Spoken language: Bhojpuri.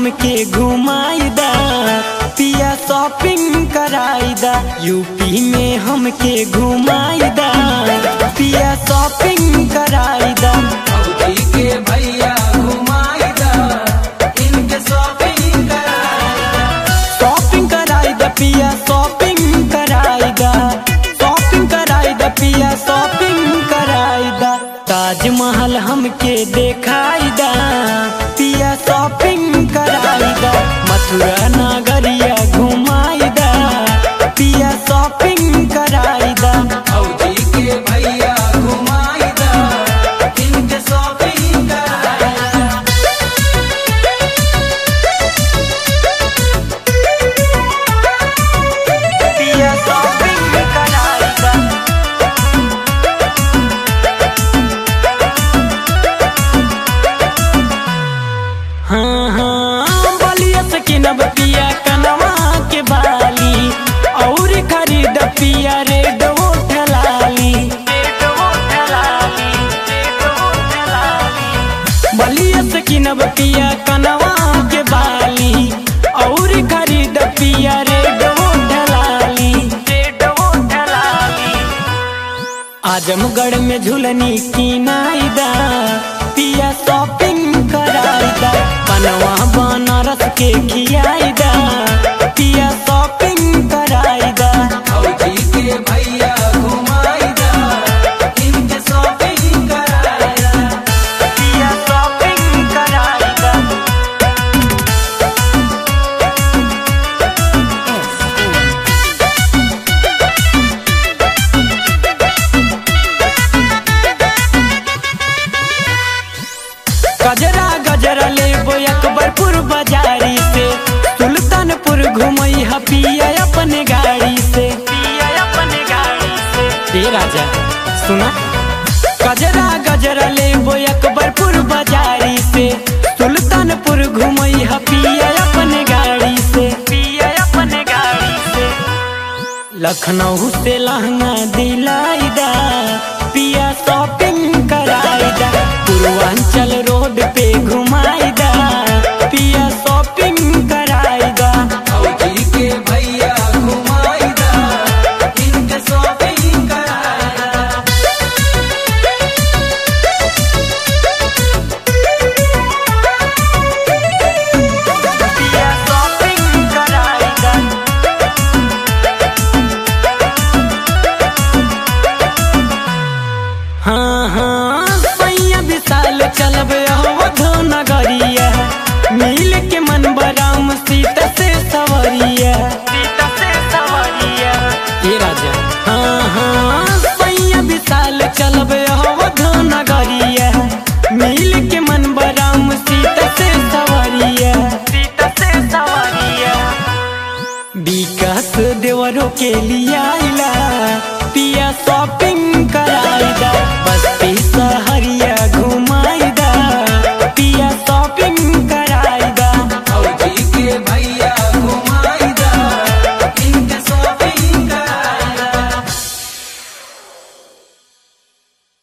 हमके घुमाईदा पिया शॉपिंग कराईदा यूपी में हमके घुमाईदा पिया शॉपिंग कराईदा भौजी के भैया घुमाईदा इनके शॉपिंग कराईदा शॉपिंग कराईदा पिया शॉपिंग कराईदा शॉपिंग कराईदा पिया शॉपिंग कराईदा ताजमहल हमके देखाईदा पिया शॉपिंग कराईदा मथुरा नगरिया घुमाईदा पिया शॉपिंग कराईदा भौजी के भैया घुमाईदा इनके शॉपिंग कराईदा पिया शॉपिंग कराईदा हाँ हाँ बलिया से किनब पिया कनवा के बाली और खरीद पिया रेड ठलाली बलिया से किनब पिया कनवा के बाली और खरीद पिया रेड ठलाली आजमगढ़ में झुलनी की नाईदा पिया शॉपिंग कराईदा बनवा बनारस के खियाईदा पिया शॉपिंग कराईदा भौजी के भैया घुमाईदा इनके शॉपिंग कराईदा पिया शॉपिंग कराईदा गजरा गजरा लेबो अकबरपुर बाजारी से सुल्तानपुर घुमई ह पिया अपने गाड़ी से पिया अपने गाड़ी से ए राजा सुना गजरा गजरा लेबो अकबरपुर बाजारी से सुल्तानपुर घुमई ह पिया अपने गाड़ी से पिया अपने गाड़ी से लखनऊ से लहंगा दिलाईदा पिया शॉपिंग कराईदा पूर्वांचल रोड पे घुमाईदा पिया शॉपिंग कराईदा भौजी के भैया घुमाईदा इनके शॉपिंग कराईदा पिया शॉपिंग कराईदा हाँ हाँ सैया विशाल चलब अवधो नगरिया मिल के मन बराम सीता से सवरिया सीता से सवरिया ये राजा हाँ हाँ सैया विशाल चलब